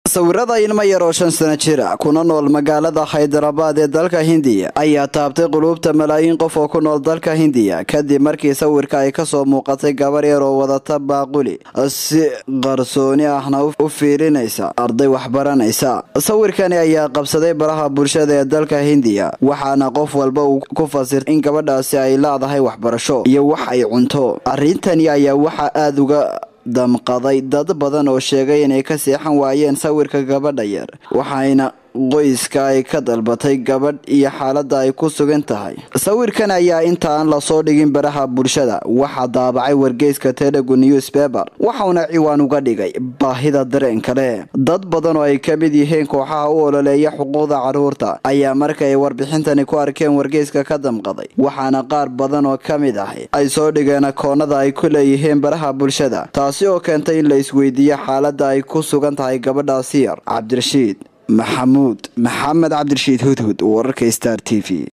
sawirada ilmo yar oo shan sano jira kuna nool magaalada haydarabaad ee dalka hindiya ayaa taabtay quluubta malaayiin qof oo ku nool dalka hindiya kadib markii sawirka ay kasoo muuqatay gabar yar oo wadata baaquli si qarsooni ahna u fiirinaysa arday waxbaranaysa sawirkani ayaa qabsaday baraha bulshada ee dalka hindiya waxaana qof walba uu ku fasirtay in gabadhaasi ay leedahay waxbarasho iyo wax ay cunto arrintani ayaa waxaa aada uga damqaday dad badan oo sheegay inay ka seexan waayeen sawirka gabadha yar waxayna qoyska ay ka dalbatay gabadh iyo xaaladda ay ku sugan tahay sawirkan ayaa intaan lasoo dhigin baraha bulshada waxaa daabacay wargeyska telegu newspaper waxauna ciwaan uga dhigay baahida dareenka leh dad badan oo ay ka mid yihiin kooxaha u ololeeya xuquuqda caruurta ayaa markay warbixintani ku arkeen wargeyska ka damqaday waxaana qaar badan oo ka mid ahi ay soo dhigeen akoonada ay ku leeyihiin baraha bulshada taasi oo keentay in la isweydiiyo xaaladda ay ku sugan tahay gabadhaasi yar cabdirashiid maxamuud maxamed cabdirashiid hudhud wararka star t v